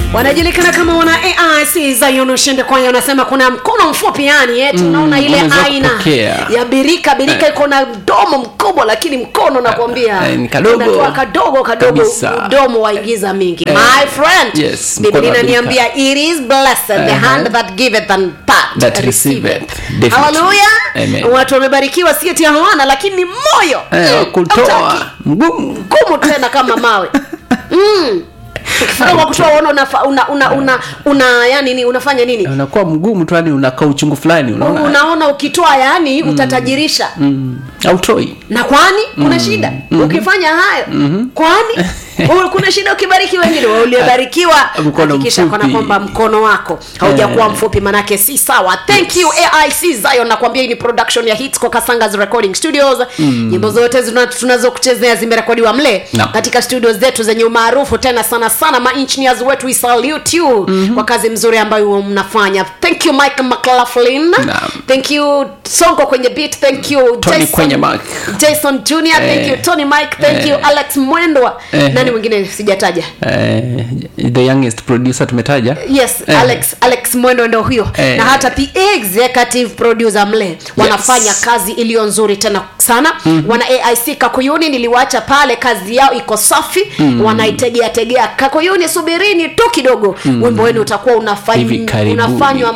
wanajulikana kama wana aic zayon ushinde kwaya wanasema kuna mkono mfupi yani eh, tunaona ile unaweza aina kupokea. ya birika birika iko na mdomo mkubwa lakini mkono nakwambia Eh, ni kadogo. unatoa kadogo kadogo Kabisa. mdomo waigiza mingi Eh, my friend yes, biblia mkono wa inaniambia it is blessed the Uh-huh. hand that giveth and that, That receiveth. Definitely. haleluya Amen. watu wamebarikiwa si eti hawana lakini ni moyo Eh, wa Mm, kutoa hautaki mgumu ngumu tena kama mawe mm. ukifika kwa kutoa uona una, una, una, una, una yani ni unafanya nini unakuwa mgumu tu yani unakaa uchungu fulani unaona unaona ukitoa yani utatajirisha mm, autoi na kwani kuna shida ukifanya hayo kwani u- kuna shida ukibariki wengine Wewe uliyebarikiwa Mkono hakikisha mfupi. kana kwamba mkono wako haujakuwa mfupi manake si sawa thank you aic zion nakwambia hii ni production ya hits kwa kasangas recording studios nyimbo zote zina- tunazokuchezea zimerekodiwa mle Naam. katika studios zetu zenye umaarufu tena sana sana ma engineers wetu we salute you kwa kazi mzuri ambayo mnafanya thank you mike mclaughlin Naam. thank you sonko kwenye beat thank you Tony kwenye mic. jason junior thank Eh. you tony mike thank you alex mwendwa Eh. nani mwingine sijataja eh, the youngest producer tumetaja yes Eh. alex alex mwendo ndo huyo Eh. na hata the executive producer mle wanafanya kazi iliyo nzuri tena sana mm-hmm. wana aic kakuyuni niliwacha pale kazi yao iko safi mm-hmm. wanaitegea tegea kakuyuni subirini tu kidogo mm-hmm. wimbo wenu utakuwa Hivi unafany, karibuni. unafanywa